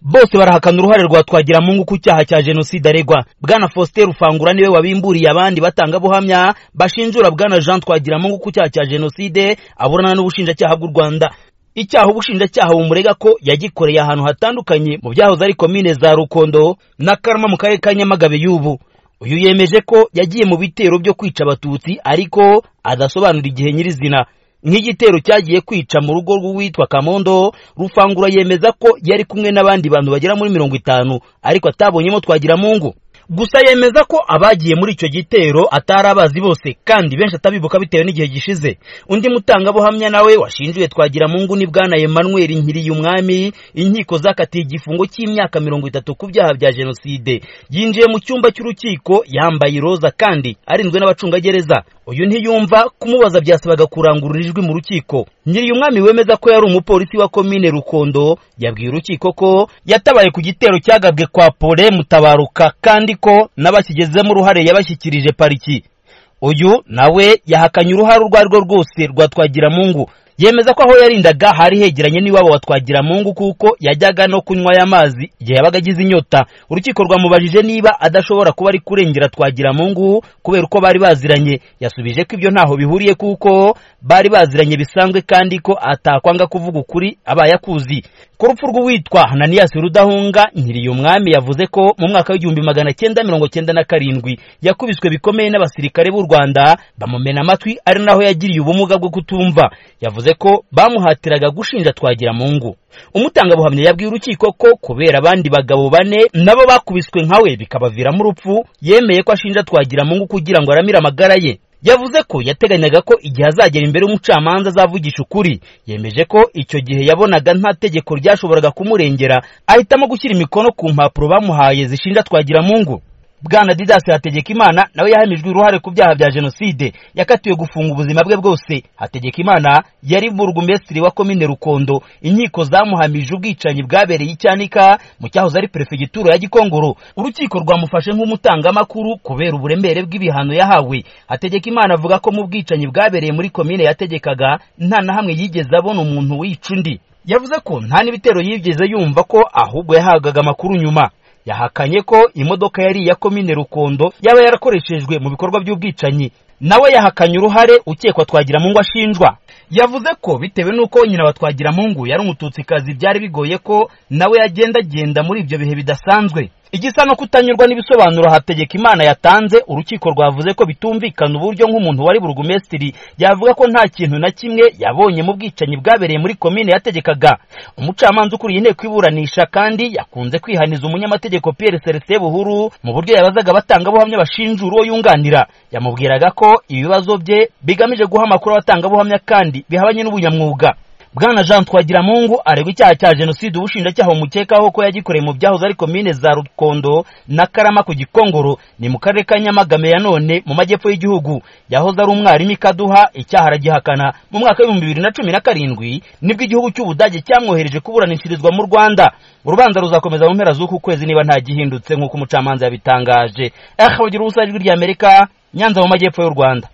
bose barahakana uruhare rwa twagiramungu ku cyaha cya jenoside aregwa bwana faustin rufangura niwe wabimburiye abandi batangabuhamya bashinjura bwana jean twagiramungu ku cyaha cya jenoside aburana n'ubushinjacyaha bw'u rwanda icyaha ubushinjacyaha bumurega ko yagikoreye ahantu hatandukanye mu byahoze ari komine za rukondo na karama mu karere ka nyamagabe y'ubu uyu yemeje ko yagiye mu bitero byo kwica abatutsi ariko adasobanura igihe nyirizina nk'igitero cyagiye kwica mu rugo rw'uwitwa kamondo rufangura yemeza ko yari kumwe n'abandi bantu bagera muri mirongo itanu ariko atabonyemo twagiramungu gusa yemeza ko abagiye muri icyo gitero atari abazi bose kandi benshi atabibuka bitewe n'igihe gishize undi mutangabuhamya nawe washinjuye twagiramungu ni bwana Emmanuel Nkiriyumwami inkiko zakatiye igifungo cy'imyaka mirongo itatu ku byaha bya jenoside yinjiye mu cyumba cy'urukiko yambaye iroza kandi arinzwe n'abacungagereza uyu ntiyumva kumubaza byasabaga kurangurura ijwi mu rukiko Nkiriyumwami wemeza ko yari umupolisi wa komine Rukondo yabwiye urukiko ko yatabaye ku gitero cyagabwe kwa Pole Mutabaruka kandi ko n'abakigezemo uruhare yabashyikirije pariki uyu nawe yahakanye uruhare urwo ari rwo rwose rwa twagiramungu yemeza ko aho yarindaga hari hegeranye n'iwabo wa twagiramungu kuko yajyaga no kunywa y'amazi igihe yabaga agize inyota urukiko rwamubajije niba adashobora kuba ari kurengera twagiramungu kubera uko bari baziranye yasubije ko ibyo ntaho bihuriye kuko bari baziranye bisanzwe kandi ko atakwanga kuvuga ukuri abaye akuzi ku rupfu rw'uwitwa hananiyasi rudahunga nkiriye umwami yavuze ko mu mwaka w'igihumbi magana cyenda mirongo cyenda na karindwi yakubiswe bikomeye n'abasirikare b'u rwanda bamumena amatwi ari naho yagiriye ubumuga bwo kutumva yavuze ko bamuhatiraga gushinja twagira mungu umutangabuhamya yabwiye urukiko ko kubera abandi bagabo bane nabo bakubiswe nkawe bikabaviramo urupfu yemeye ko ashinja twagira mungu kugira ngo aramire amagara ye yavuze ko yateganyaga ko igihe azagera imbere y'umucamanza azavugisha ukuri yemeje ko icyo gihe yabonaga nta tegeko ryashoboraga kumurengera ahitamo gushyira imikono ku mpapuro bamuhaye zishinja twagiramungu bwana didasi hategekimana nawe yahamijwe uruhare ku byaha bya jenoside yakatiwe gufunga ubuzima bwe bwose hategekimana yari burugumesitiri wa komine rukondo inkiko zamuhamije ubwicanyi bwabereye icyanika mu cyahoze ari perefegitura ya gikongoro urukiko rwamufashe nk'umutangamakuru kubera uburemere bw'ibihano yahawe hategekimana avuga ko mu bwicanyi bwabereye muri komine yategekaga nta na hamwe yigeze abona umuntu wica undi yavuze ko nta n'ibitero yigeze yumva ko ahubwo yahabwaga amakuru nyuma yahakanye ko imodoka yari iya komine rukondo yaba yarakoreshejwe mu bikorwa by'ubwicanyi nawe yahakanye uruhare ukekwa twagiramungu ashinjwa yavuze ko bitewe n'uko nyina wa twagiramungu yari umututsikazi byari bigoye ko nawe yagendagenda muri ibyo bihe bidasanzwe igisa no kutanyurwa n'ibisobanuro hategeka imana yatanze urukiko rwavuze ko bitumvikana uburyo nk'umuntu wari burugumesitiri yavuga ko nta kintu na kimwe yabonye mu bwicanyi bwabereye muri komine yategekaga umucamanza ukuriye inteko iburanisha kandi yakunze kwihaniza umunyamategeko Pierre Celestin Buhuru mu buryo yabazaga batangabuhamya bashinjura uwo yunganira yamubwiraga ko ibibazo bye bigamije guha amakuru abatangabuhamya kandi bihabanye n'ubunyamwuga bwana jean twagiramungu aregwa icyaha cya jenoside ubushinjacyaha bumukekaho ko yagikoreye mu byahoze ari komine za rukondo na karama ku gikongoro ni mu karere ka nyamagame ya none mu majyepfo y'igihugu yahoze ari umwarimu ikaduha icyaha aragihakana mu mwaka w'ibihumbi bibiri na cumi na karindwi nibwo igihugu cy'ubudage cyamwohereje kuburanishirizwa mu rwanda urubanza ruzakomeza mu mpera z'uku kwezi niba ntagihindutse nk'uko umucamanza yabitangaje ehe bagira ubusajwi ry'amerika nyanza mu majyepfo y'u rwanda